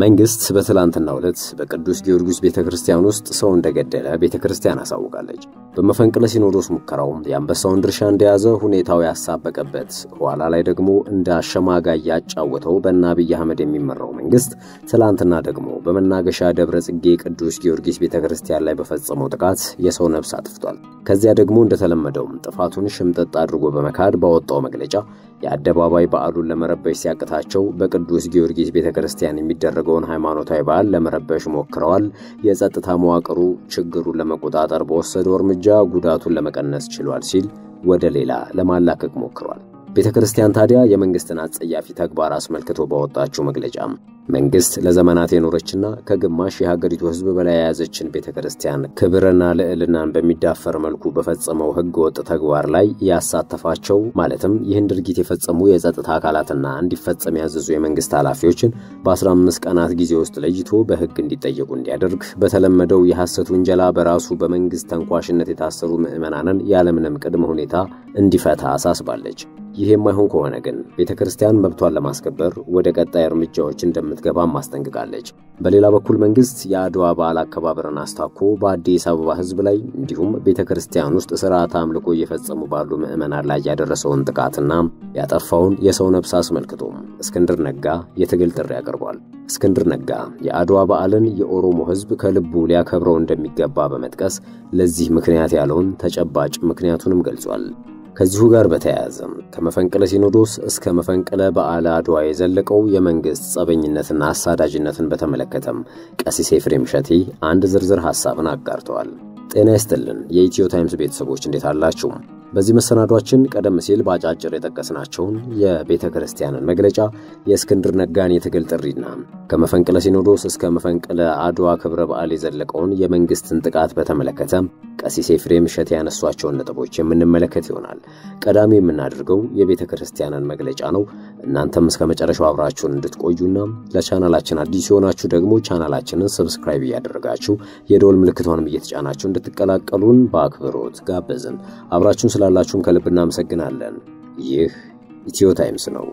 መንግስት በትላንትናው ዕለት በቅዱስ ጊዮርጊስ ቤተ ክርስቲያን ውስጥ ሰው እንደገደለ ቤተ ክርስቲያን አሳውቃለች። በመፈንቅለ ሲኖዶስ ሙከራው የአንበሳውን ድርሻ እንደያዘ ሁኔታው ያሳበቀበት፣ ኋላ ላይ ደግሞ እንደ አሸማጋይ ያጫወተው በእነ አብይ አህመድ የሚመራው መንግስት ትላንትና ደግሞ በመናገሻ ደብረ ጽጌ ቅዱስ ጊዮርጊስ ቤተ ክርስቲያን ላይ በፈጸመው ጥቃት የሰው ነፍስ አጥፍቷል። ከዚያ ደግሞ እንደተለመደው ጥፋቱን ሽምጥጥ አድርጎ በመካድ ባወጣው መግለጫ የአደባባይ በዓሉን ለመረበሽ ሲያቅታቸው በቅዱስ ጊዮርጊስ ቤተ ክርስቲያን የሚደረገውን ሃይማኖታዊ በዓል ለመረበሽ ሞክረዋል። የጸጥታ መዋቅሩ ችግሩን ለመቆጣጠር በወሰደው እርምጃ ጉዳቱን ለመቀነስ ችሏል ሲል ወደ ሌላ ለማላከክ ሞክሯል። ቤተ ክርስቲያን ታዲያ የመንግስትን አጸያፊ ተግባር አስመልክቶ ባወጣችው መግለጫ መንግስት ለዘመናት የኖረችና ከግማሽ የሀገሪቱ ሕዝብ በላይ የያዘችን ቤተ ክርስቲያን ክብርና ልዕልናን በሚዳፈር መልኩ በፈጸመው ሕገ ወጥ ተግባር ላይ ያሳተፋቸው ማለትም ይህን ድርጊት የፈጸሙ የጸጥታ አካላትና እንዲፈጸም ያዘዙ የመንግስት ኃላፊዎችን በ15 ቀናት ጊዜ ውስጥ ለይቶ በሕግ እንዲጠየቁ እንዲያደርግ በተለመደው የሐሰት ውንጀላ በራሱ በመንግስት ተንኳሽነት የታሰሩ ምዕመናንን ያለምንም ቅድመ ሁኔታ እንዲፈታ አሳስባለች። ይህ የማይሆን ከሆነ ግን ቤተ ክርስቲያን መብቷን ለማስከበር ወደ ቀጣይ እርምጃዎች እንደምትገባም አስጠንቅቃለች። በሌላ በኩል መንግስት የአድዋ በዓል አከባበርን አስታኮ በአዲስ አበባ ህዝብ ላይ እንዲሁም ቤተ ክርስቲያን ውስጥ ስርዓት አምልኮ እየፈጸሙ ባሉ ምዕመናን ላይ ያደረሰውን ጥቃትና ያጠፋውን የሰው ነፍስ አስመልክቶ እስክንድር ነጋ የትግል ጥሪ አቅርቧል። እስክንድር ነጋ የአድዋ በዓልን የኦሮሞ ህዝብ ከልቡ ሊያከብረው እንደሚገባ በመጥቀስ ለዚህ ምክንያት ያለውን ተጨባጭ ምክንያቱንም ገልጿል። ከዚሁ ጋር በተያያዘ ከመፈንቅለ ሲኖዶስ እስከ መፈንቅለ በዓለ አድዋ የዘለቀው የመንግሥት ጸበኝነትና አሳዳጅነትን በተመለከተም ቀሲስ ኤፍሬም እሸቴ አንድ ዝርዝር ሐሳብን አጋርተዋል። ጤና ይስጥልን የኢትዮ ታይምስ ቤተሰቦች እንዴት አላችሁ? በዚህ መሰናዷችን ቀደም ሲል በአጫጭር የጠቀስናቸውን የቤተ ክርስቲያንን መግለጫ፣ የእስክንድር ነጋን የትግል ጥሪና ከመፈንቅለ ሲኖዶስ እስከ መፈንቅለ አድዋ ክብረ በዓል የዘለቀውን የመንግሥትን ጥቃት በተመለከተ ቀሲስ ኤፍሬም እሸቴ ያነሷቸውን ነጥቦች የምንመለከት ይሆናል። ቀዳሚ የምናደርገው የቤተ ክርስቲያንን መግለጫ ነው። እናንተም እስከ መጨረሻው አብራችሁን እንድትቆዩና ለቻናላችን አዲስ የሆናችሁ ደግሞ ቻናላችንን ሰብስክራይብ እያደረጋችሁ የደወል ምልክቷንም እየተጫናችሁ እንድትቀላቀሉን በአክብሮት ጋበዝን። አብራችሁን ስላላችሁም ከልብ እናመሰግናለን። ይህ ኢትዮ ታይምስ ነው።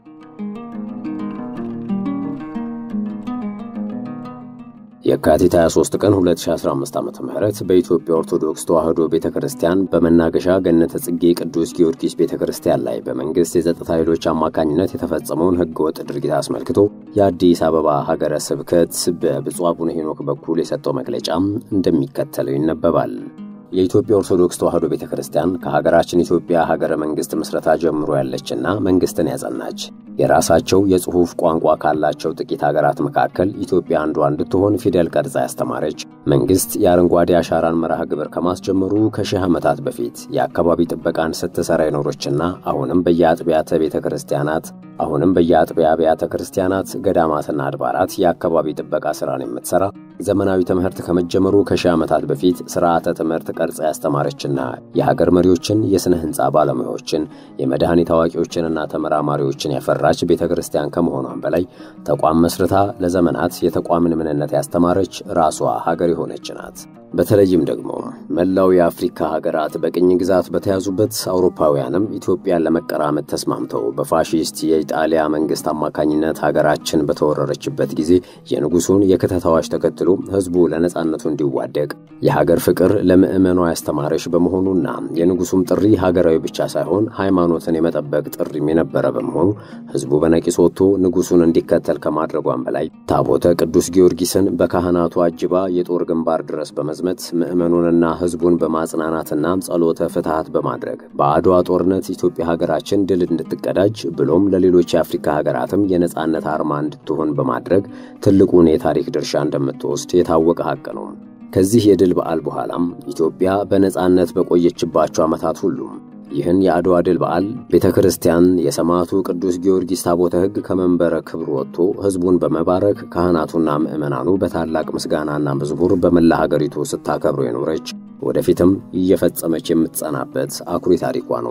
የካቲት 23 ቀን 2015 ዓ.ም በኢትዮጵያ ኦርቶዶክስ ተዋሕዶ ቤተ ክርስቲያን በመናገሻ ገነተ ጽጌ ቅዱስ ጊዮርጊስ ቤተ ክርስቲያን ላይ በመንግሥት የጸጥታ ኃይሎች አማካኝነት የተፈጸመውን ሕገወጥ ድርጊት አስመልክቶ የአዲስ አበባ ሀገረ ስብከት በብፁዕ አቡነ ሄኖክ በኩል የሰጠው መግለጫ እንደሚከተለው ይነበባል። የኢትዮጵያ ኦርቶዶክስ ተዋሕዶ ቤተ ክርስቲያን ከሀገራችን ኢትዮጵያ ሀገረ መንግሥት ምስረታ ጀምሮ ያለችና መንግሥትን ያጸናች የራሳቸው የጽሑፍ ቋንቋ ካላቸው ጥቂት ሀገራት መካከል ኢትዮጵያ አንዷ እንድትሆን ፊደል ቀርጻ ያስተማረች መንግሥት የአረንጓዴ አሻራን መርሃ ግብር ከማስጀመሩ ከሺህ ዓመታት በፊት የአካባቢ ጥበቃን ስትሠራ የኖረችና አሁንም በየአጥቢያተ ቤተ ክርስቲያናት አሁንም በየአጥቢያ አብያተ ክርስቲያናት ገዳማትና አድባራት የአካባቢ ጥበቃ ሥራን የምትሠራ ዘመናዊ ትምህርት ከመጀመሩ ከሺህ ዓመታት በፊት ሥርዓተ ትምህርት ቀርጻ ያስተማረችና የሀገር መሪዎችን፣ የሥነ ሕንፃ ባለሙያዎችን፣ የመድኃኒት አዋቂዎችንና ተመራማሪዎችን ያፈራች ቤተ ክርስቲያን ከመሆኗን በላይ ተቋም መስርታ ለዘመናት የተቋምን ምንነት ያስተማረች ራሷ ሀገር የሆነች ናት። በተለይም ደግሞ መላው የአፍሪካ ሀገራት በቅኝ ግዛት በተያዙበት አውሮፓውያንም ኢትዮጵያን ለመቀራመት ተስማምተው በፋሺስት የኢጣሊያ መንግሥት አማካኝነት ሀገራችን በተወረረችበት ጊዜ የንጉሡን የክተት አዋጅ ተከትሎ ሕዝቡ ለነጻነቱ እንዲዋደቅ የሀገር ፍቅር ለምዕመኗ ያስተማረች በመሆኑና የንጉሡም ጥሪ ሀገራዊ ብቻ ሳይሆን ሃይማኖትን የመጠበቅ ጥሪም የነበረ በመሆኑ ሕዝቡ በነቂስ ወጥቶ ንጉሡን እንዲከተል ከማድረጓን በላይ ታቦተ ቅዱስ ጊዮርጊስን በካህናቱ አጅባ የጦር ግንባር ድረስ በመዝመት ምዕመኑንና ሕዝቡን በማጽናናትና ጸሎተ ፍትሐት በማድረግ በአድዋ ጦርነት ኢትዮጵያ ሀገራችን ድል እንድትቀዳጅ ብሎም ለሌሎች የአፍሪካ ሀገራትም የነጻነት አርማ እንድትሆን በማድረግ ትልቁን የታሪክ ድርሻ እንደምትወስድ የታወቀ ሐቅ ነው። ከዚህ የድል በዓል በኋላም ኢትዮጵያ በነጻነት በቆየችባቸው ዓመታት ሁሉም ይህን የአድዋ ድል በዓል ቤተ ክርስቲያን የሰማዕቱ ቅዱስ ጊዮርጊስ ታቦተ ሕግ ከመንበረ ክብር ወጥቶ ሕዝቡን በመባረክ ካህናቱና ምዕመናኑ በታላቅ ምስጋናና መዝሙር በመላ ሀገሪቱ ስታከብሩ የኖረች ወደፊትም እየፈጸመች የምትጸናበት አኩሪ ታሪኳ ነው።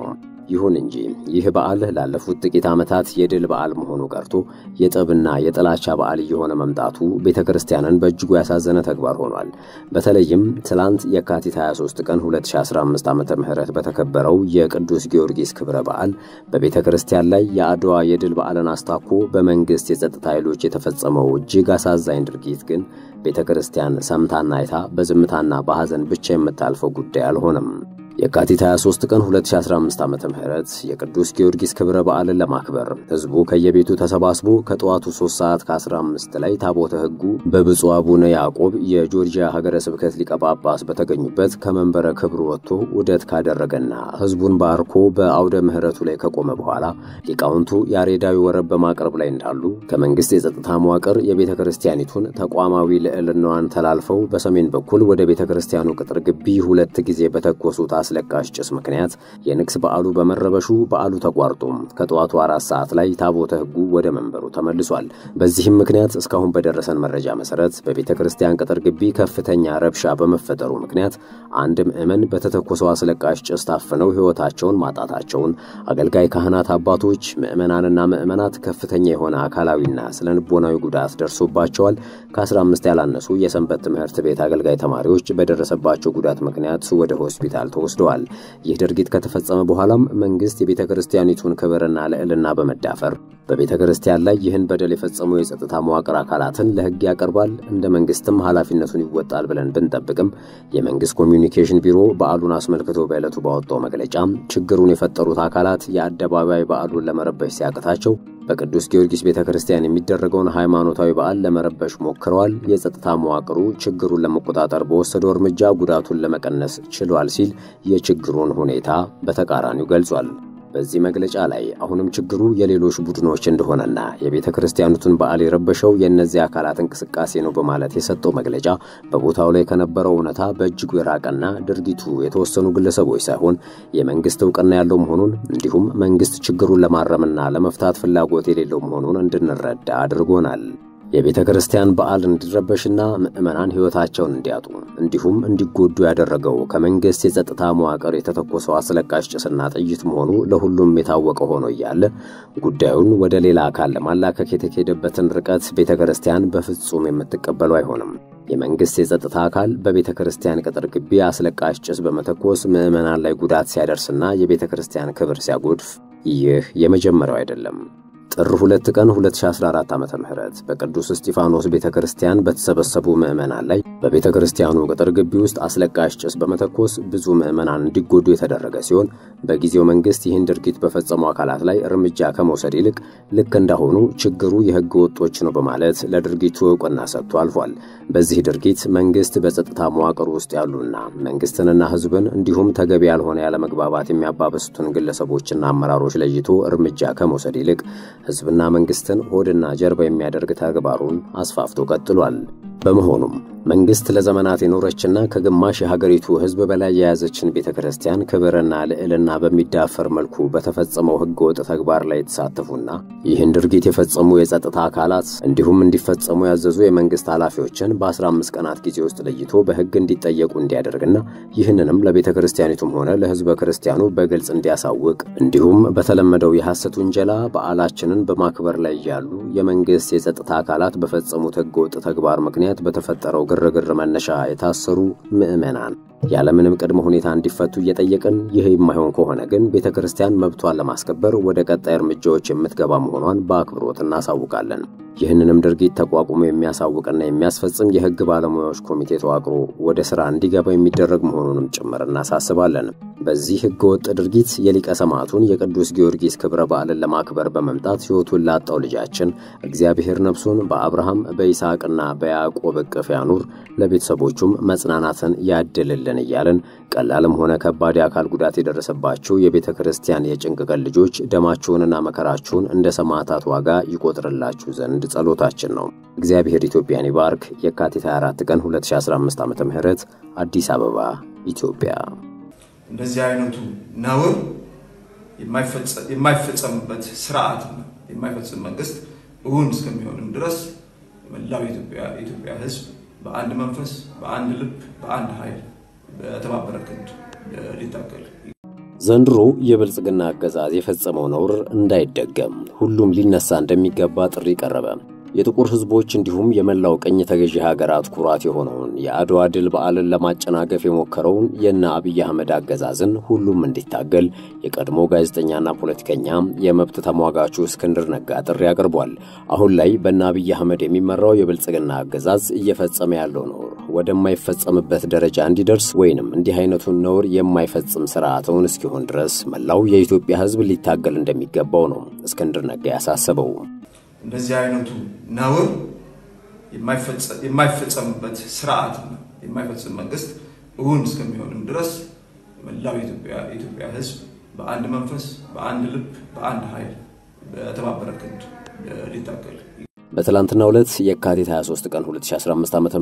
ይሁን እንጂ ይህ በዓል ላለፉት ጥቂት ዓመታት የድል በዓል መሆኑ ቀርቶ የጠብና የጥላቻ በዓል እየሆነ መምጣቱ ቤተ ክርስቲያንን በእጅጉ ያሳዘነ ተግባር ሆኗል። በተለይም ትላንት የካቲት 23 ቀን 2015 ዓ ም በተከበረው የቅዱስ ጊዮርጊስ ክብረ በዓል በቤተ ክርስቲያን ላይ የአድዋ የድል በዓልን አስታኮ በመንግሥት የጸጥታ ኃይሎች የተፈጸመው እጅግ አሳዛኝ ድርጊት ግን ቤተ ክርስቲያን ሰምታና አይታ በዝምታና በሐዘን ብቻ የምታልፈው ጉዳይ አልሆነም። የካቲት 23 ቀን 2015 ዓ ም የቅዱስ ጊዮርጊስ ክብረ በዓልን ለማክበር ሕዝቡ ከየቤቱ ተሰባስቦ ከጠዋቱ 3 ሰዓት ከ15 ላይ ታቦተ ሕጉ በብፁዕ አቡነ ያዕቆብ የጆርጂያ ሀገረ ስብከት ሊቀ ጳጳስ በተገኙበት ከመንበረ ክብሩ ወጥቶ ውደት ካደረገና ሕዝቡን ባርኮ በአውደ ምሕረቱ ላይ ከቆመ በኋላ ሊቃውንቱ ያሬዳዊ ወረብ በማቅረብ ላይ እንዳሉ ከመንግሥት የጸጥታ መዋቅር የቤተ ክርስቲያኒቱን ተቋማዊ ልዕልናዋን ተላልፈው በሰሜን በኩል ወደ ቤተ ክርስቲያኑ ቅጥር ግቢ ሁለት ጊዜ በተኮሱት አስለቃሽ ጭስ ምክንያት የንግስ በዓሉ በመረበሹ በዓሉ ተቋርጦ ከጠዋቱ አራት ሰዓት ላይ ታቦተ ሕጉ ወደ መንበሩ ተመልሷል። በዚህም ምክንያት እስካሁን በደረሰን መረጃ መሰረት በቤተ ክርስቲያን ቅጥር ግቢ ከፍተኛ ረብሻ በመፈጠሩ ምክንያት አንድ ምዕመን በተተኮሰው አስለቃሽ ጭስ ታፍነው ሕይወታቸውን ማጣታቸውን፣ አገልጋይ ካህናት አባቶች፣ ምዕመናንና ምዕመናት ከፍተኛ የሆነ አካላዊና ስነ ልቦናዊ ጉዳት ደርሶባቸዋል። ከ15 ያላነሱ የሰንበት ትምህርት ቤት አገልጋይ ተማሪዎች በደረሰባቸው ጉዳት ምክንያት ወደ ሆስፒታል ተወስደዋል። ይህ ድርጊት ከተፈጸመ በኋላም መንግሥት የቤተ ክርስቲያኒቱን ክብርና ልዕልና በመዳፈር በቤተ ክርስቲያን ላይ ይህን በደል የፈጸሙ የጸጥታ መዋቅር አካላትን ለሕግ ያቀርባል፣ እንደ መንግሥትም ኃላፊነቱን ይወጣል ብለን ብንጠብቅም የመንግሥት ኮሚዩኒኬሽን ቢሮ በዓሉን አስመልክቶ በዕለቱ ባወጣው መግለጫ ችግሩን የፈጠሩት አካላት የአደባባይ በዓሉን ለመረበሽ ሲያቅታቸው በቅዱስ ጊዮርጊስ ቤተ ክርስቲያን የሚደረገውን ሃይማኖታዊ በዓል ለመረበሽ ሞክረዋል። የጸጥታ መዋቅሩ ችግሩን ለመቆጣጠር በወሰደው እርምጃ ጉዳቱን ለመቀነስ ችሏል ሲል የችግሩን ሁኔታ በተቃራኒው ገልጿል። በዚህ መግለጫ ላይ አሁንም ችግሩ የሌሎች ቡድኖች እንደሆነና የቤተ ክርስቲያኑትን በዓል የረበሸው የእነዚህ አካላት እንቅስቃሴ ነው በማለት የሰጠው መግለጫ በቦታው ላይ ከነበረው እውነታ በእጅጉ የራቀና ድርጊቱ የተወሰኑ ግለሰቦች ሳይሆን የመንግስት እውቅና ያለው መሆኑን እንዲሁም መንግስት ችግሩን ለማረምና ለመፍታት ፍላጎት የሌለው መሆኑን እንድንረዳ አድርጎናል። የቤተ ክርስቲያን በዓል እንዲረበሽና ምዕመናን ሕይወታቸውን እንዲያጡ እንዲሁም እንዲጎዱ ያደረገው ከመንግሥት የጸጥታ መዋቅር የተተኮሰው አስለቃሽ ጭስና ጥይት መሆኑ ለሁሉም የታወቀ ሆኖ እያለ ጉዳዩን ወደ ሌላ አካል ለማላከክ የተካሄደበትን ርቀት ቤተ ክርስቲያን በፍጹም የምትቀበሉ አይሆንም። የመንግሥት የጸጥታ አካል በቤተ ክርስቲያን ቅጥር ግቢ አስለቃሽ ጭስ በመተኮስ ምዕመናን ላይ ጉዳት ሲያደርስና የቤተ ክርስቲያን ክብር ሲያጎድፍ ይህ የመጀመሪያው አይደለም። ጥር 2 ቀን 2014 ዓ.ም በቅዱስ እስጢፋኖስ ቤተ ክርስቲያን በተሰበሰቡ ምዕመናን ላይ በቤተ ክርስቲያኑ ቅጥር ግቢ ውስጥ አስለቃሽ ጭስ በመተኮስ ብዙ ምዕመናን እንዲጎዱ የተደረገ ሲሆን በጊዜው መንግሥት ይህን ድርጊት በፈጸሙ አካላት ላይ እርምጃ ከመውሰድ ይልቅ ልክ እንዳሆኑ ችግሩ የሕገ ወጦች ነው በማለት ለድርጊቱ ዕውቅና ሰጥቶ አልፏል። በዚህ ድርጊት መንግሥት በጸጥታ መዋቅር ውስጥ ያሉና መንግሥትንና ሕዝብን እንዲሁም ተገቢ ያልሆነ ያለመግባባት የሚያባበሱትን ግለሰቦችና አመራሮች ለይቶ እርምጃ ከመውሰድ ይልቅ ሕዝብና መንግሥትን ሆድና ጀርባ የሚያደርግ ተግባሩን አስፋፍቶ ቀጥሏል። በመሆኑም መንግሥት ለዘመናት የኖረችና ከግማሽ የሀገሪቱ ሕዝብ በላይ የያዘችን ቤተ ክርስቲያን ክብርና ልዕልና በሚዳፈር መልኩ በተፈጸመው ሕገወጥ ተግባር ላይ የተሳተፉና ይህን ድርጊት የፈጸሙ የጸጥታ አካላት እንዲሁም እንዲፈጸሙ ያዘዙ የመንግሥት ኃላፊዎችን በ15 ቀናት ጊዜ ውስጥ ለይቶ በሕግ እንዲጠየቁ እንዲያደርግና ይህንንም ለቤተ ክርስቲያኒቱም ሆነ ለሕዝበ ክርስቲያኑ በግልጽ እንዲያሳውቅ እንዲሁም በተለመደው የሐሰት ውንጀላ በዓላችንን በማክበር ላይ ያሉ የመንግሥት የጸጥታ አካላት በፈጸሙት ሕገወጥ ተግባር ምክንያት በተፈጠረው ግርግር መነሻ የታሰሩ ምዕመናን ያለምንም ቅድመ ሁኔታ እንዲፈቱ እየጠየቅን ይህ የማይሆን ከሆነ ግን ቤተ ክርስቲያን መብቷን ለማስከበር ወደ ቀጣይ እርምጃዎች የምትገባ መሆኗን በአክብሮት እናሳውቃለን። ይህንንም ድርጊት ተቋቁሞ የሚያሳውቅና የሚያስፈጽም የሕግ ባለሙያዎች ኮሚቴ ተዋቅሮ ወደ ሥራ እንዲገባ የሚደረግ መሆኑንም ጭምር እናሳስባለን። በዚህ ሕገ ወጥ ድርጊት የሊቀ ሰማዕቱን የቅዱስ ጊዮርጊስ ክብረ በዓልን ለማክበር በመምጣት ሕይወቱን ላጣው ልጃችን እግዚአብሔር ነፍሱን በአብርሃም በይስሐቅና በያዕቆብ እቅፍ ያኑር፣ ለቤተሰቦቹም መጽናናትን ያድልልን እያልን ቀላልም ሆነ ከባድ የአካል ጉዳት የደረሰባቸው የቤተ ክርስቲያን የጭንቅ ቀን ልጆች ደማችሁንና መከራችሁን እንደ ሰማዕታት ዋጋ ይቆጥርላችሁ ዘንድ ጸሎታችን ነው። እግዚአብሔር ኢትዮጵያን ይባርክ። የካቲት 24 ቀን 2015 ዓ ም አዲስ አበባ ኢትዮጵያ። እንደዚህ አይነቱ ነውር የማይፈጸምበት ስርዓት የማይፈጽም መንግስት እውን እስከሚሆንም ድረስ መላው የኢትዮጵያ ሕዝብ በአንድ መንፈስ፣ በአንድ ልብ፣ በአንድ ኃይል በተባበረ ክንድ ሊታገል ዘንድሮ የብልጽግና አገዛዝ የፈጸመው ነውር እንዳይደገም ሁሉም ሊነሳ እንደሚገባ ጥሪ ቀረበ። የጥቁር ሕዝቦች እንዲሁም የመላው ቀኝ ተገዢ ሀገራት ኩራት የሆነውን የአድዋ ድል በዓልን ለማጨናገፍ የሞከረውን የእነ አብይ አህመድ አገዛዝን ሁሉም እንዲታገል የቀድሞ ጋዜጠኛና ፖለቲከኛ የመብት ተሟጋቹ እስክንድር ነጋ ጥሪ አቅርቧል። አሁን ላይ በእነ አብይ አህመድ የሚመራው የብልጽግና አገዛዝ እየፈጸመ ያለው ነውር ወደማይፈጸምበት ደረጃ እንዲደርስ ወይንም እንዲህ አይነቱን ነውር የማይፈጽም ስርዓተውን እስኪሆን ድረስ መላው የኢትዮጵያ ሕዝብ ሊታገል እንደሚገባው ነው እስክንድር ነጋ ያሳሰበው። እንደዚህ አይነቱ ነውር የማይፈጸምበት ስርዓት የማይፈጽም መንግስት እውን እስከሚሆንም ድረስ መላው የኢትዮጵያ ሕዝብ በአንድ መንፈስ፣ በአንድ ልብ፣ በአንድ ኃይል በተባበረ ክንድ ሊታገል በትላንትናው ዕለት የካቲት 23 ቀን 2015 ዓ ም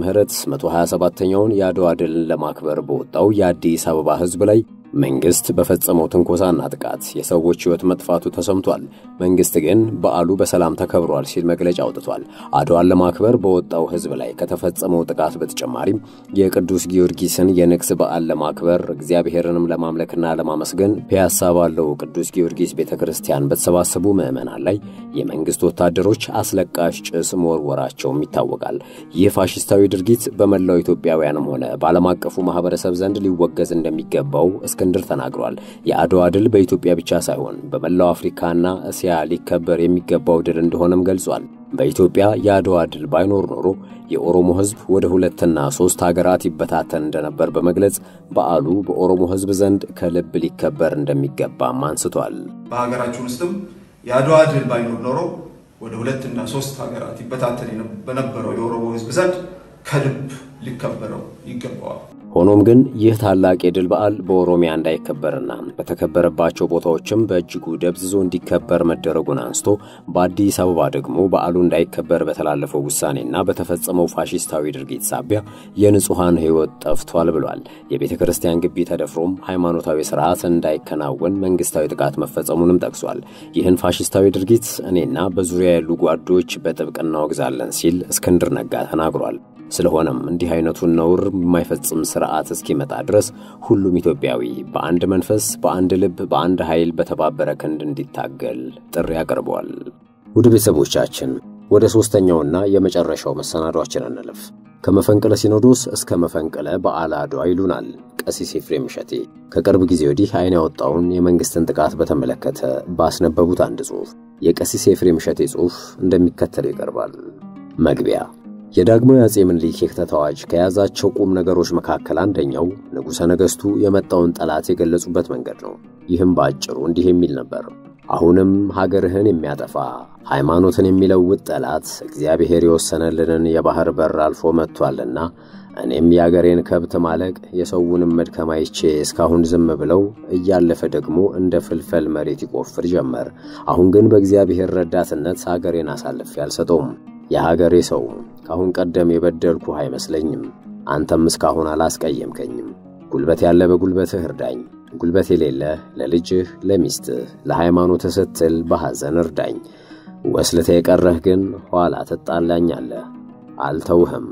127ኛውን የአድዋ ድልን ለማክበር በወጣው የአዲስ አበባ ሕዝብ ላይ መንግስት በፈጸመው ትንኮሳና ጥቃት የሰዎች ሕይወት መጥፋቱ ተሰምቷል። መንግስት ግን በዓሉ በሰላም ተከብሯል ሲል መግለጫ አውጥቷል። አድዋን ለማክበር በወጣው ሕዝብ ላይ ከተፈጸመው ጥቃት በተጨማሪም የቅዱስ ጊዮርጊስን የንግስ በዓል ለማክበር እግዚአብሔርንም ለማምለክና ለማመስገን ፒያሳ ባለው ቅዱስ ጊዮርጊስ ቤተ ክርስቲያን በተሰባሰቡ ምዕመናን ላይ የመንግስት ወታደሮች አስለቃሽ ጭስ መወርወራቸውም ይታወቃል። ይህ ፋሽስታዊ ድርጊት በመላው ኢትዮጵያውያንም ሆነ በዓለም አቀፉ ማህበረሰብ ዘንድ ሊወገዝ እንደሚገባው እስክንድር ተናግሯል። የአድዋ ድል በኢትዮጵያ ብቻ ሳይሆን በመላው አፍሪካና እስያ ሊከበር የሚገባው ድል እንደሆነም ገልጿል። በኢትዮጵያ የአድዋ ድል ባይኖር ኖሮ የኦሮሞ ሕዝብ ወደ ሁለትና ሶስት ሀገራት ይበታተን እንደነበር በመግለጽ በዓሉ በኦሮሞ ሕዝብ ዘንድ ከልብ ሊከበር እንደሚገባም አንስቷል። በሀገራችን ውስጥም የአድዋ ድል ባይኖር ኖሮ ወደ ሁለትና ሶስት ሀገራት ይበታተን በነበረው የኦሮሞ ሕዝብ ዘንድ ከልብ ሊከበረው ይገባዋል። ሆኖም ግን ይህ ታላቅ የድል በዓል በኦሮሚያ እንዳይከበርና በተከበረባቸው ቦታዎችም በእጅጉ ደብዝዞ እንዲከበር መደረጉን አንስቶ በአዲስ አበባ ደግሞ በዓሉ እንዳይከበር በተላለፈው ውሳኔና በተፈጸመው ፋሽስታዊ ድርጊት ሳቢያ የንጹሐን ሕይወት ጠፍቷል ብሏል። የቤተ ክርስቲያን ግቢ ተደፍሮም ሃይማኖታዊ ስርዓት እንዳይከናወን መንግስታዊ ጥቃት መፈጸሙንም ጠቅሷል። ይህን ፋሽስታዊ ድርጊት እኔና በዙሪያ ያሉ ጓዶች በጥብቅ እናወግዛለን ሲል እስክንድር ነጋ ተናግሯል። ስለሆነም እንዲህ አይነቱን ነውር የማይፈጽም ስርዓት እስኪመጣ ድረስ ሁሉም ኢትዮጵያዊ በአንድ መንፈስ፣ በአንድ ልብ፣ በአንድ ኃይል በተባበረ ክንድ እንዲታገል ጥሪ አቅርቧል። ውድ ቤተሰቦቻችን ወደ ሦስተኛውና የመጨረሻው መሰናዷችን እንለፍ። ከመፈንቅለ ሲኖዶስ እስከ መፈንቅለ በዓለ አድዋ ይሉናል ቀሲስ ኤፍሬም እሸቴ ከቅርብ ጊዜ ወዲህ ዓይን ያወጣውን የመንግሥትን ጥቃት በተመለከተ ባስነበቡት አንድ ጽሑፍ የቀሲስ ኤፍሬም እሸቴ ጽሑፍ እንደሚከተለው ይቀርባል። መግቢያ የዳግማዊ አጼ ምኒልክ የክተት አዋጅ ከያዛቸው ቁም ነገሮች መካከል አንደኛው ንጉሠ ነገሥቱ የመጣውን ጠላት የገለጹበት መንገድ ነው። ይህም በአጭሩ እንዲህ የሚል ነበር። አሁንም ሀገርህን የሚያጠፋ ሃይማኖትን የሚለውጥ ጠላት እግዚአብሔር የወሰነልንን የባሕር በር አልፎ መጥቷልና እኔም የአገሬን ከብት ማለቅ የሰውንም መድከም አይቼ እስካሁን ዝም ብለው እያለፈ ደግሞ እንደ ፍልፈል መሬት ይቆፍር ጀመር። አሁን ግን በእግዚአብሔር ረዳትነት አገሬን አሳልፌ አልሰጠውም። የሀገሬ ሰው ከአሁን ቀደም የበደልኩህ አይመስለኝም። አንተም እስካሁን አላስቀየምከኝም። ጉልበት ያለ በጉልበትህ እርዳኝ፣ ጉልበት የሌለ ለልጅህ፣ ለሚስትህ፣ ለሃይማኖትህ ስትል በሐዘን እርዳኝ። ወስልተ የቀረህ ግን ኋላ ትጣላኛለህ። አልተውህም።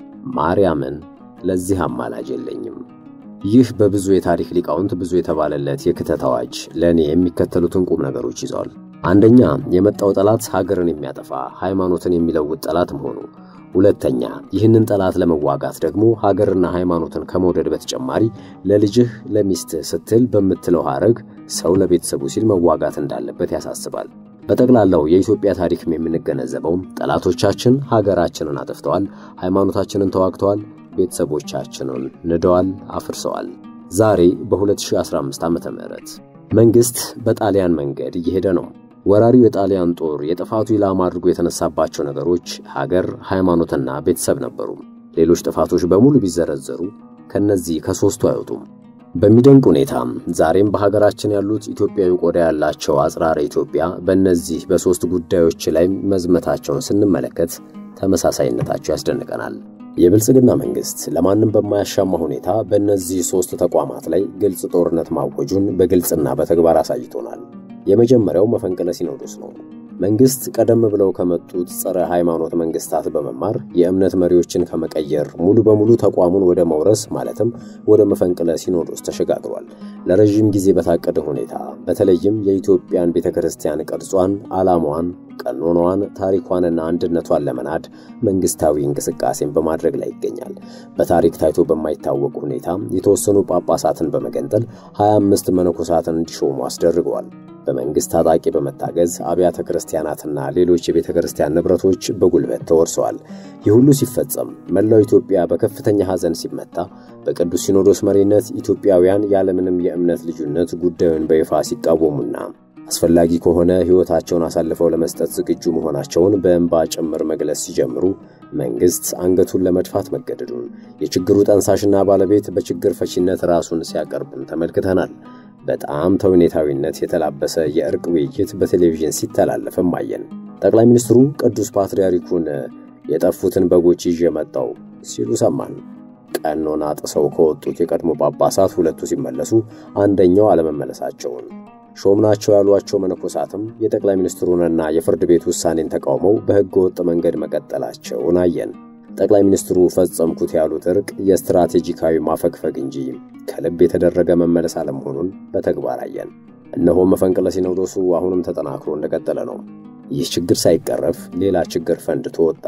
ማርያምን ለዚህ አማላጅ የለኝም። ይህ በብዙ የታሪክ ሊቃውንት ብዙ የተባለለት የክተት አዋጅ ለእኔ የሚከተሉትን ቁም ነገሮች ይዟል። አንደኛ የመጣው ጠላት ሀገርን የሚያጠፋ ሃይማኖትን የሚለውጥ ጠላት መሆኑ። ሁለተኛ ይህንን ጠላት ለመዋጋት ደግሞ ሀገርና ሃይማኖትን ከመውደድ በተጨማሪ ለልጅህ ለሚስትህ ስትል በምትለው ሐረግ ሰው ለቤተሰቡ ሲል መዋጋት እንዳለበት ያሳስባል። በጠቅላላው የኢትዮጵያ ታሪክም የምንገነዘበው ጠላቶቻችን ሀገራችንን አጥፍተዋል፣ ሃይማኖታችንን ተዋግተዋል፣ ቤተሰቦቻችንን ንደዋል፣ አፍርሰዋል። ዛሬ በ2015 ዓመተ ምህረት መንግሥት በጣሊያን መንገድ እየሄደ ነው። ወራሪው የጣሊያን ጦር የጥፋቱ ኢላማ አድርጎ የተነሳባቸው ነገሮች ሀገር፣ ሃይማኖትና ቤተሰብ ነበሩ። ሌሎች ጥፋቶች በሙሉ ቢዘረዘሩ ከነዚህ ከሦስቱ አይወጡም። በሚደንቅ ሁኔታም ዛሬም በሀገራችን ያሉት ኢትዮጵያዊ ቆዳ ያላቸው አጽራረ ኢትዮጵያ በእነዚህ በሦስት ጉዳዮች ላይ መዝመታቸውን ስንመለከት ተመሳሳይነታቸው ያስደንቀናል። የብልጽግና መንግሥት ለማንም በማያሻማ ሁኔታ በእነዚህ ሦስት ተቋማት ላይ ግልጽ ጦርነት ማወጁን በግልጽና በተግባር አሳይቶናል። የመጀመሪያው መፈንቅለ ሲኖዶስ ነው። መንግስት ቀደም ብለው ከመጡት ጸረ ሃይማኖት መንግስታት በመማር የእምነት መሪዎችን ከመቀየር ሙሉ በሙሉ ተቋሙን ወደ መውረስ ማለትም ወደ መፈንቅለ ሲኖዶስ ተሸጋግሯል። ለረዥም ጊዜ በታቀደ ሁኔታ በተለይም የኢትዮጵያን ቤተ ክርስቲያን ቅርጿን፣ ዓላማዋን፣ ቀኖናዋን፣ ታሪኳንና አንድነቷን ለመናድ መንግስታዊ እንቅስቃሴን በማድረግ ላይ ይገኛል። በታሪክ ታይቶ በማይታወቅ ሁኔታ የተወሰኑ ጳጳሳትን በመገንጠል 25 መነኮሳትን እንዲሾሙ አስደርገዋል። በመንግስት ታጣቂ በመታገዝ አብያተ ክርስቲያናትና ሌሎች የቤተ ክርስቲያን ንብረቶች በጉልበት ተወርሰዋል። ይህ ሁሉ ሲፈጸም መላው ኢትዮጵያ በከፍተኛ ሐዘን ሲመታ በቅዱስ ሲኖዶስ መሪነት ኢትዮጵያውያን ያለምንም የእምነት ልዩነት ጉዳዩን በይፋ ሲቃወሙና አስፈላጊ ከሆነ ሕይወታቸውን አሳልፈው ለመስጠት ዝግጁ መሆናቸውን በእንባ ጭምር መግለጽ ሲጀምሩ መንግስት አንገቱን ለመድፋት መገደዱን የችግሩ ጠንሳሽና ባለቤት በችግር ፈቺነት ራሱን ሲያቀርብም ተመልክተናል። በጣም ተውኔታዊነት የተላበሰ የእርቅ ውይይት በቴሌቪዥን ሲተላለፍም አየን። ጠቅላይ ሚኒስትሩ ቅዱስ ፓትርያርኩን የጠፉትን በጎች ይዤ መጣው ሲሉ ሰማን። ቀኖና ጥሰው ከወጡት የቀድሞ ጳጳሳት ሁለቱ ሲመለሱ አንደኛው አለመመለሳቸውን ሾምናቸው ያሏቸው መነኮሳትም የጠቅላይ ሚኒስትሩንና የፍርድ ቤት ውሳኔን ተቃውመው በሕገ ወጥ መንገድ መቀጠላቸውን አየን። ጠቅላይ ሚኒስትሩ ፈጸምኩት ያሉት እርቅ የስትራቴጂካዊ ማፈግፈግ እንጂ ከልብ የተደረገ መመለስ አለመሆኑን በተግባር አየን። እነሆ መፈንቅለ ሲኖዶሱ አሁንም ተጠናክሮ እንደቀጠለ ነው። ይህ ችግር ሳይቀረፍ ሌላ ችግር ፈንድቶ ወጣ።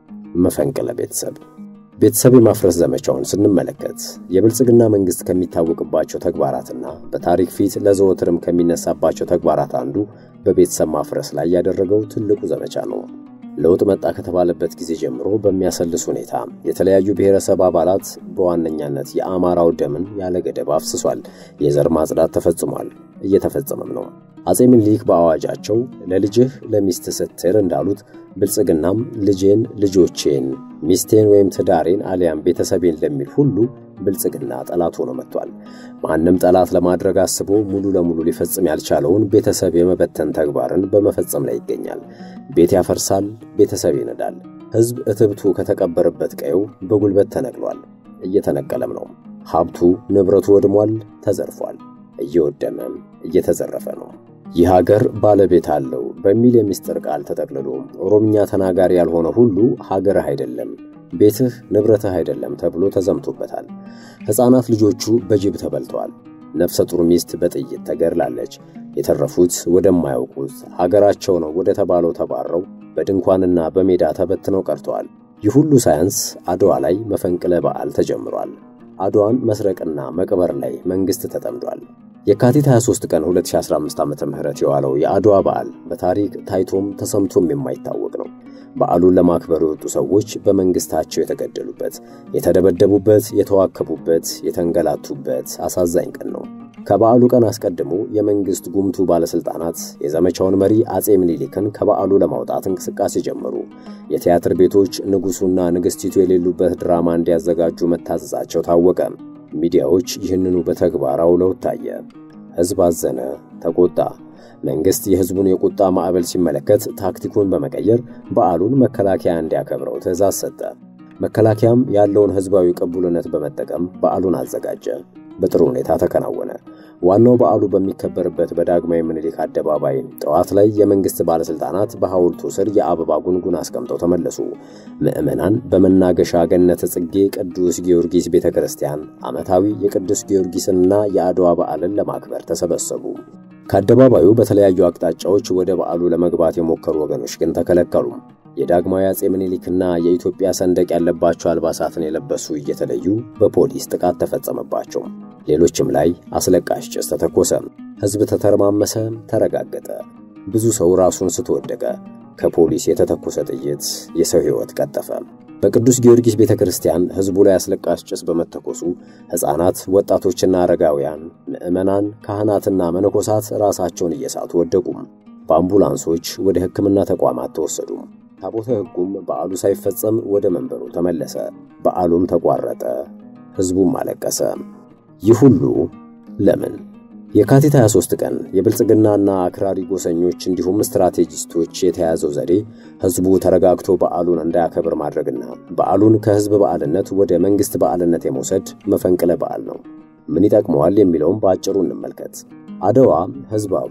መፈንቅለ ቤተሰብ ቤተሰብ የማፍረስ ዘመቻውን ስንመለከት የብልጽግና መንግስት ከሚታወቅባቸው ተግባራትና በታሪክ ፊት ለዘወትርም ከሚነሳባቸው ተግባራት አንዱ በቤተሰብ ማፍረስ ላይ ያደረገው ትልቁ ዘመቻ ነው። ለውጥ መጣ ከተባለበት ጊዜ ጀምሮ በሚያሰልስ ሁኔታ የተለያዩ ብሔረሰብ አባላት በዋነኛነት የአማራው ደምን ያለ ገደብ አፍስሷል። የዘር ማጽዳት ተፈጽሟል፣ እየተፈጸመም ነው። አጼ ምኒልክ በአዋጃቸው ለልጅህ ለሚስት ስትል እንዳሉት ብልጽግናም ልጄን፣ ልጆቼን፣ ሚስቴን ወይም ትዳሬን አሊያም ቤተሰቤን ለሚል ሁሉ ብልጽግና ጠላት ሆኖ መጥቷል። ማንም ጠላት ለማድረግ አስቦ ሙሉ ለሙሉ ሊፈጽም ያልቻለውን ቤተሰብ የመበተን ተግባርን በመፈጸም ላይ ይገኛል። ቤት ያፈርሳል፣ ቤተሰብ ይነዳል። ሕዝብ እትብቱ ከተቀበረበት ቀየው በጉልበት ተነቅሏል፣ እየተነቀለም ነው። ሀብቱ ንብረቱ ወድሟል፣ ተዘርፏል፣ እየወደመም እየተዘረፈ ነው። ይህ ሀገር ባለቤት አለው በሚል የምስጢር ቃል ተጠቅልሎ ኦሮምኛ ተናጋሪ ያልሆነ ሁሉ ሀገርህ አይደለም ቤትህ ንብረትህ አይደለም ተብሎ ተዘምቶበታል። ሕፃናት ልጆቹ በጅብ ተበልተዋል። ነፍሰ ጡር ሚስት በጥይት ተገድላለች። የተረፉት ወደማያውቁት ሀገራቸው ነው ወደ ተባለው ተባረው በድንኳንና በሜዳ ተበትነው ቀርተዋል። ይህ ሁሉ ሳያንስ አድዋ ላይ መፈንቅለ በዓል ተጀምሯል። አድዋን መስረቅና መቅበር ላይ መንግሥት ተጠምዷል። የካቲት 23 ቀን 2015 ዓ.ም የዋለው የአድዋ በዓል በታሪክ ታይቶም ተሰምቶም የማይታወቅ ነው። በዓሉን ለማክበር የወጡ ሰዎች በመንግስታቸው የተገደሉበት፣ የተደበደቡበት፣ የተዋከቡበት፣ የተንገላቱበት አሳዛኝ ቀን ነው። ከበዓሉ ቀን አስቀድሞ የመንግስት ጉምቱ ባለስልጣናት የዘመቻውን መሪ አጼ ምኒልክን ከበዓሉ ለማውጣት እንቅስቃሴ ጀመሩ። የቲያትር ቤቶች ንጉሱና ንግስቲቱ የሌሉበት ድራማ እንዲያዘጋጁ መታዘዛቸው ታወቀ። ሚዲያዎች ይህንኑ በተግባር አውለው ታየ። ሕዝብ አዘነ፣ ተቆጣ። መንግስት የሕዝቡን የቁጣ ማዕበል ሲመለከት ታክቲኩን በመቀየር በዓሉን መከላከያ እንዲያከብረው ትዕዛዝ ሰጠ። መከላከያም ያለውን ሕዝባዊ ቅቡልነት በመጠቀም በዓሉን አዘጋጀ። በጥሩ ሁኔታ ተከናወነ። ዋናው በዓሉ በሚከበርበት በዳግማዊ ምኒልክ አደባባይ ጠዋት ላይ የመንግስት ባለስልጣናት በሐውልቱ ስር የአበባ ጉንጉን አስቀምጠው ተመለሱ። ምዕመናን በመናገሻ ገነተ ጽጌ ቅዱስ ጊዮርጊስ ቤተ ክርስቲያን ዓመታዊ የቅዱስ ጊዮርጊስንና የአድዋ በዓልን ለማክበር ተሰበሰቡ። ከአደባባዩ በተለያዩ አቅጣጫዎች ወደ በዓሉ ለመግባት የሞከሩ ወገኖች ግን ተከለከሉ። የዳግማዊ አጼ ምኒልክና የኢትዮጵያ ሰንደቅ ያለባቸው አልባሳትን የለበሱ እየተለዩ በፖሊስ ጥቃት ተፈጸመባቸው። ሌሎችም ላይ አስለቃሽ ጭስ ተተኮሰ። ሕዝብ ተተረማመሰ፣ ተረጋገጠ። ብዙ ሰው ራሱን ስትወደቀ ከፖሊስ የተተኮሰ ጥይት የሰው ሕይወት ቀጠፈ። በቅዱስ ጊዮርጊስ ቤተ ክርስቲያን ሕዝቡ ላይ አስለቃሽ ጭስ በመተኮሱ ሕፃናት፣ ወጣቶችና አረጋውያን፣ ምዕመናን፣ ካህናትና መነኮሳት ራሳቸውን እየሳቱ ወደቁ። በአምቡላንሶች ወደ ሕክምና ተቋማት ተወሰዱ። ታቦተ ሕጉም በዓሉ ሳይፈጸም ወደ መንበሩ ተመለሰ። በዓሉም ተቋረጠ። ሕዝቡም አለቀሰ። ይህ ሁሉ ለምን? የካቲት 23 ቀን የብልጽግናና አክራሪ ጎሰኞች እንዲሁም ስትራቴጂስቶች የተያዘው ዘዴ ሕዝቡ ተረጋግቶ በዓሉን እንዳያከብር ማድረግና በዓሉን ከሕዝብ በዓልነት ወደ መንግሥት በዓልነት የመውሰድ መፈንቅለ በዓል ነው። ምን ይጠቅመዋል የሚለውም በአጭሩ እንመልከት። አድዋ ሕዝባዊ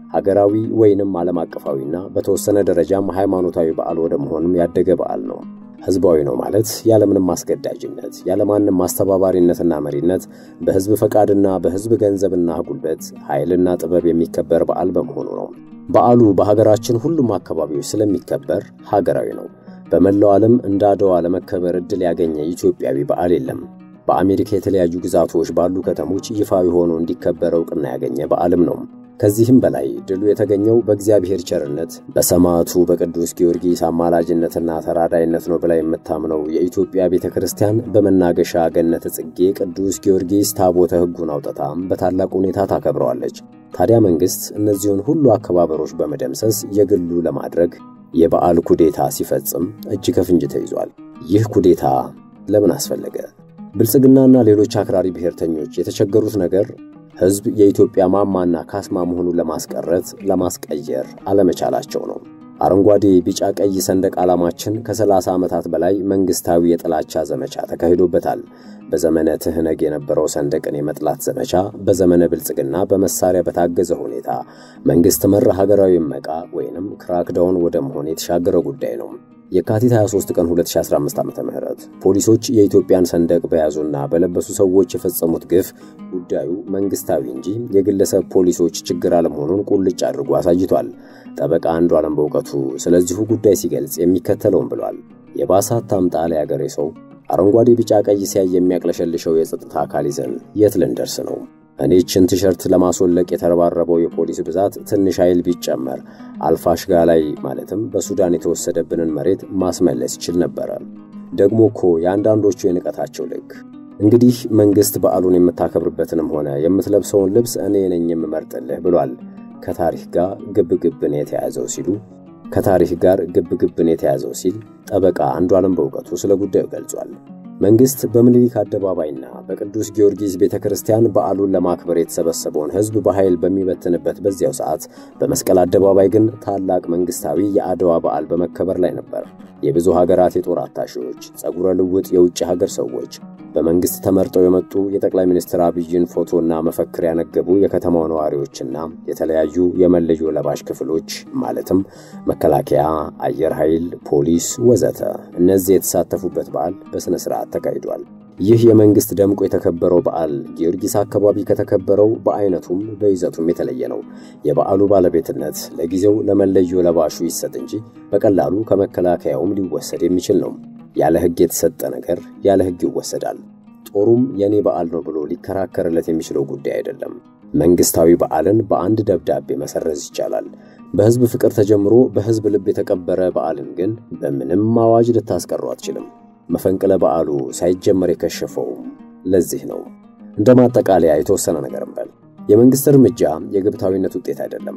ሀገራዊ ወይንም ዓለም አቀፋዊና በተወሰነ ደረጃም ሃይማኖታዊ በዓል ወደ መሆንም ያደገ በዓል ነው። ህዝባዊ ነው ማለት ያለምንም ማስገዳጅነት ያለማንም ማስተባባሪነትና መሪነት በህዝብ ፈቃድና በህዝብ ገንዘብና ጉልበት ኃይልና ጥበብ የሚከበር በዓል በመሆኑ ነው። በዓሉ በሀገራችን ሁሉም አካባቢዎች ስለሚከበር ሀገራዊ ነው። በመላው ዓለም እንደ አድዋ ለመከበር ዕድል ያገኘ ኢትዮጵያዊ በዓል የለም። በአሜሪካ የተለያዩ ግዛቶች ባሉ ከተሞች ይፋዊ ሆኖ እንዲከበር ዕውቅና ያገኘ በዓልም ነው። ከዚህም በላይ ድሉ የተገኘው በእግዚአብሔር ቸርነት በሰማዕቱ በቅዱስ ጊዮርጊስ አማላጅነትና ተራዳይነት ነው ብላ የምታምነው የኢትዮጵያ ቤተ ክርስቲያን በመናገሻ ገነተ ጽጌ ቅዱስ ጊዮርጊስ ታቦተ ሕጉን አውጥታም በታላቅ ሁኔታ ታከብረዋለች። ታዲያ መንግሥት እነዚሁን ሁሉ አከባበሮች በመደምሰስ የግሉ ለማድረግ የበዓል ኩዴታ ሲፈጽም እጅ ከፍንጅ ተይዟል። ይህ ኩዴታ ለምን አስፈለገ? ብልጽግናና ሌሎች አክራሪ ብሔርተኞች የተቸገሩት ነገር ሕዝብ የኢትዮጵያ ማማና ካስማ መሆኑን ለማስቀረት ለማስቀየር አለመቻላቸው ነው። አረንጓዴ፣ ቢጫ፣ ቀይ ሰንደቅ ዓላማችን ከ30 ዓመታት በላይ መንግሥታዊ የጥላቻ ዘመቻ ተካሂዶበታል። በዘመነ ትህነግ የነበረው ሰንደቅን የመጥላት ዘመቻ በዘመነ ብልጽግና በመሳሪያ በታገዘ ሁኔታ መንግሥት መር ሀገራዊ መቃ ወይንም ክራክዳውን ወደ መሆን የተሻገረ ጉዳይ ነው። የካቲት 23 ቀን 2015 ዓ.ም ፖሊሶች የኢትዮጵያን ሰንደቅ በያዙና በለበሱ ሰዎች የፈጸሙት ግፍ ጉዳዩ መንግስታዊ እንጂ የግለሰብ ፖሊሶች ችግር አለመሆኑን ቁልጭ አድርጎ አሳይቷል። ጠበቃ አንዱዓለም በእውቀቱ ስለዚሁ ጉዳይ ሲገልጽ የሚከተለውን ብሏል። የባሳት ታምጣ ያገሬ ሰው አረንጓዴ፣ ቢጫ፣ ቀይ ሲያይ የሚያቅለሸልሸው የጸጥታ አካል ይዘን የት ልንደርስ ነው? እኔ ችን ቲሸርት ለማስወለቅ የተረባረበው የፖሊስ ብዛት ትንሽ ኃይል ቢጨመር አልፋሽጋ ላይ ማለትም በሱዳን የተወሰደብንን መሬት ማስመለስ ይችል ነበረ። ደግሞ እኮ የአንዳንዶቹ የንቀታቸው ልክ እንግዲህ መንግሥት በዓሉን የምታከብርበትንም ሆነ የምትለብሰውን ልብስ እኔ ነኝ የምመርጥልህ ብሏል። ከታሪክ ጋር ግብግብን የተያዘው ሲሉ ከታሪክ ጋር ግብግብን የተያዘው ሲል ጠበቃ አንዱዓለም በእውቀቱ ስለ ጉዳዩ ገልጿል። መንግሥት በምኒልክ አደባባይና በቅዱስ ጊዮርጊስ ቤተ ክርስቲያን በዓሉን ለማክበር የተሰበሰበውን ሕዝብ በኃይል በሚበትንበት በዚያው ሰዓት በመስቀል አደባባይ ግን ታላቅ መንግሥታዊ የአድዋ በዓል በመከበር ላይ ነበር። የብዙ ሀገራት የጦር አታሺዎች፣ ጸጉረ ልውጥ የውጭ ሀገር ሰዎች፣ በመንግሥት ተመርጠው የመጡ የጠቅላይ ሚኒስትር አብይን ፎቶና መፈክር ያነገቡ የከተማው ነዋሪዎችና የተለያዩ የመለዮ ለባሽ ክፍሎች ማለትም መከላከያ፣ አየር ኃይል፣ ፖሊስ ወዘተ እነዚህ የተሳተፉበት በዓል በሥነ ሥርዓት ተካሂዷል። ይህ የመንግሥት ደምቆ የተከበረው በዓል ጊዮርጊስ አካባቢ ከተከበረው በአይነቱም በይዘቱም የተለየ ነው። የበዓሉ ባለቤትነት ለጊዜው ለመለዮ ለባሹ ይሰጥ እንጂ በቀላሉ ከመከላከያውም ሊወሰድ የሚችል ነው። ያለ ሕግ የተሰጠ ነገር ያለ ሕግ ይወሰዳል። ጦሩም የኔ በዓል ነው ብሎ ሊከራከርለት የሚችለው ጉዳይ አይደለም። መንግሥታዊ በዓልን በአንድ ደብዳቤ መሰረዝ ይቻላል። በሕዝብ ፍቅር ተጀምሮ በሕዝብ ልብ የተቀበረ በዓልን ግን በምንም አዋጅ ልታስቀሩ አትችልም። መፈንቅለ በዓሉ ሳይጀመር የከሸፈው ለዚህ ነው። እንደ ማጠቃለያ የተወሰነ ነገር እንበል። የመንግሥት እርምጃ የግብታዊነት ውጤት አይደለም፣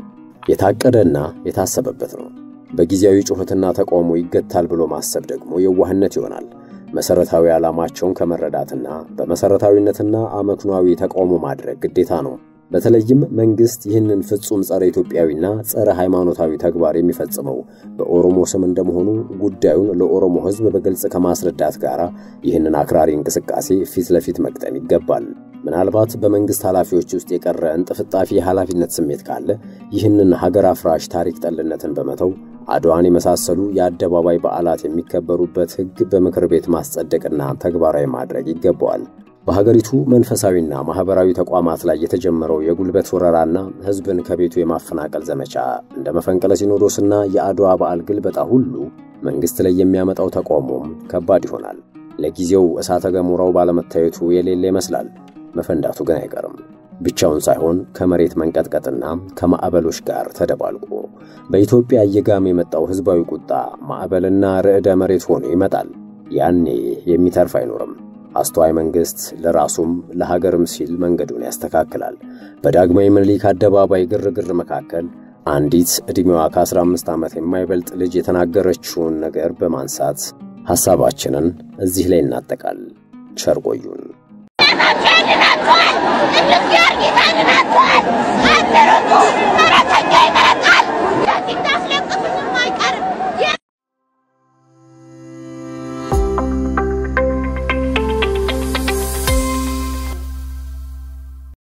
የታቀደና የታሰበበት ነው። በጊዜያዊ ጩኸትና ተቃውሞ ይገታል ብሎ ማሰብ ደግሞ የዋህነት ይሆናል። መሠረታዊ ዓላማቸውን ከመረዳትና በመሠረታዊነትና አመክኗዊ ተቃውሞ ማድረግ ግዴታ ነው። በተለይም መንግሥት ይህንን ፍጹም ጸረ ኢትዮጵያዊና ጸረ ሃይማኖታዊ ተግባር የሚፈጽመው በኦሮሞ ስም እንደመሆኑ ጉዳዩን ለኦሮሞ ሕዝብ በግልጽ ከማስረዳት ጋር ይህንን አክራሪ እንቅስቃሴ ፊት ለፊት መቅጠም ይገባል። ምናልባት በመንግሥት ኃላፊዎች ውስጥ የቀረ እንጥፍጣፊ የኃላፊነት ስሜት ካለ ይህንን ሀገር አፍራሽ ታሪክ ጠልነትን በመተው አድዋን የመሳሰሉ የአደባባይ በዓላት የሚከበሩበት ሕግ በምክር ቤት ማስጸደቅና ተግባራዊ ማድረግ ይገባዋል። በሀገሪቱ መንፈሳዊና ማኅበራዊ ተቋማት ላይ የተጀመረው የጉልበት ወረራና ሕዝብን ከቤቱ የማፈናቀል ዘመቻ እንደ መፈንቅለ ሲኖዶስና የአድዋ በዓል ግልበጣ ሁሉ መንግሥት ላይ የሚያመጣው ተቃውሞም ከባድ ይሆናል። ለጊዜው እሳተ ገሞራው ባለመታየቱ የሌለ ይመስላል። መፈንዳቱ ግን አይቀርም። ብቻውን ሳይሆን ከመሬት መንቀጥቀጥና ከማዕበሎች ጋር ተደባልቆ በኢትዮጵያ እየጋመ የመጣው ሕዝባዊ ቁጣ ማዕበልና ርዕደ መሬት ሆኖ ይመጣል። ያኔ የሚተርፍ አይኖርም። አስተዋይ መንግሥት ለራሱም ለሀገርም ሲል መንገዱን ያስተካክላል። በዳግማዊ ምኒልክ አደባባይ ግርግር መካከል አንዲት ዕድሜዋ ከ15 ዓመት የማይበልጥ ልጅ የተናገረችውን ነገር በማንሳት ሐሳባችንን እዚህ ላይ እናጠቃል። ቸር ቆዩን። ቅዱስ ጊዮርጊስ አድናችኋል። አትሩጡ፣ ፈረሰኛ ይመረጣል። ዳንዲት አስለቅቁ